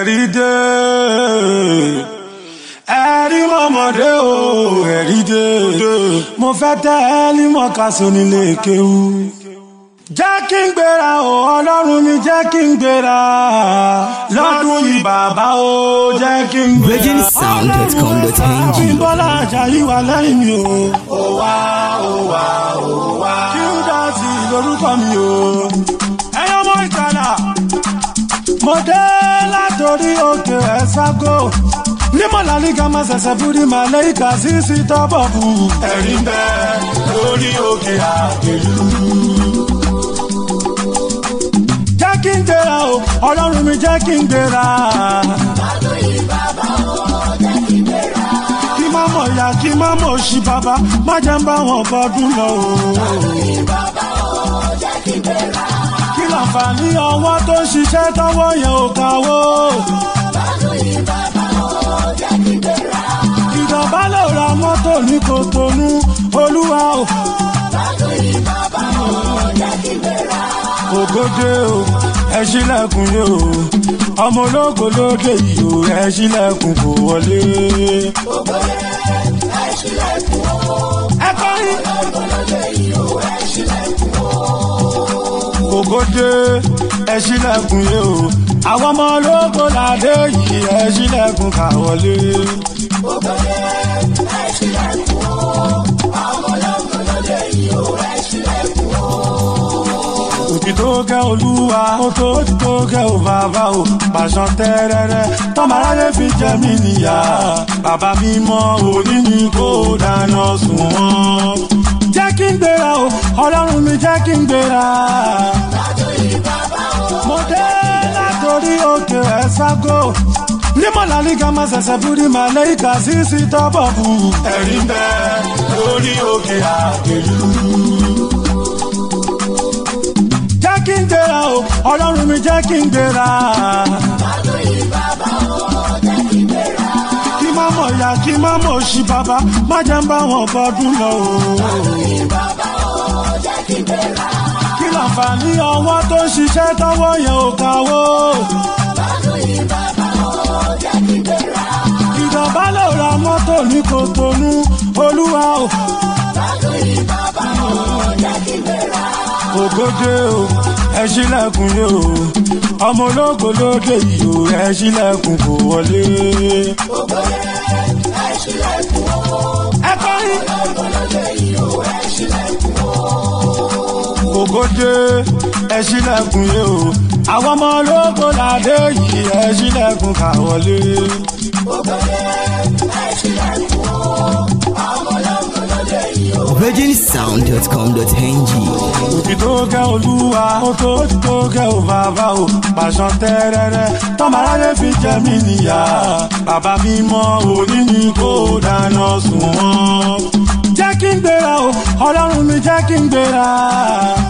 ẹ̀rí dé ẹ̀rí mọ̀mọ́dé o ẹ̀rí dé mo fẹ́ tẹ́ ẹ́lí mọ̀kásó nílé kéwú. jẹ́ kí n gbéra o ọlọ́run mi jẹ́ kí n gbéra lọ́dún yìí bàbá o jẹ́ kí n gbéra. virginsound.com.ng bọ́lá ajayi wà lẹ́yìn mi o. ó wá ó wá ó wá. kí n dá sí lórúkọ mi o. ẹyọ mọ ìkàlà mo dé látòrí òkè ẹ̀ságò nímọ̀lá ní ká máa ṣẹ̀ṣẹ̀ búrí máa lẹ́yìn ká sí sí tọ́bọ̀ bù. ẹ̀rí ń bẹ lórí òkè àgbèlú. jẹ́ kí n gbéra o ọlọ́run mi jẹ́ kí n gbéra. kí má mọ̀ ya kí má mọ̀ sí bàbá má jẹ́ ń bá wọn bọ́dún lọ o. kí láǹfààní ọwọ́ tó ń ṣiṣẹ́ tọ́wọ́ yẹn ò káwó. ìjọba lè ra mọ́tò ní kòtònú olúwa o. ògòdè o ẹ ṣílẹ̀kùn yìí o ọmọ ológo lóde yìí o ẹ ṣílẹ̀kùn kò wọlé. ẹ kọrin. ògòdè ẹ ṣílẹ̀kùn yìí o àwọn ọmọ ológo ládé yìí ẹ ṣílẹ̀kùn kà wọlé. òtí tó kẹ́ olúwa ó tó òtí tó kẹ́ ò bàbá ò pàṣán tẹ́rẹ́rẹ́ tọ́mọ aráyé fi jẹ́ mí níyà bàbá mi mọ́ òní ni kò dáná sùn wọ́n. jẹ́ kí n gbéra o ọlọ́run mi jẹ́ kí n gbéra. mo dé látòrí òkè ẹ̀ságò nímọ̀lá ní ká máa ṣẹ̀ṣẹ̀ búrí máa lẹ́yìn ká sí sí tọ́bọ̀ bù. ẹ̀rí ń bẹ lórí òkè àgbèlú jẹ́ kí n gbéra o ọlọ́run mi jẹ́ kí n gbéra. kí má mọ̀ ya kí má mọ̀ sí bàbá má jẹ́ ń bá wọn bọ́dún lọ o. kí láǹfààní ọwọ́ tó ń ṣiṣẹ́ tọ́wọ́ yẹn ò káwó. ìjọba lè ra mọ́tò ní kòtònú olúwa o. ògòdè o ẹ ṣílẹ̀kùn yìí o ọmọ ológo lóde yìí o ẹ ṣílẹ̀kùn kò wọlé. ẹ kọrin. ògòdè ẹ ṣílẹ̀kùn yìí o àwọn ọmọ ológo ládé yìí ẹ ṣílẹ̀kùn kà wọlé. virginsound.com.ng òtí tó kẹ́ olúwa ó tó òtí tó kẹ́ ò bàbá ò pàṣán tẹ́rẹ́rẹ́ tọ́mọ aráyé fi jẹ́ mí níyà bàbá mi mọ́ òní ni kò dáná sùn wọ́n. jẹ́ kí n gbéra o ọlọ́run mi jẹ́ kí n gbéra.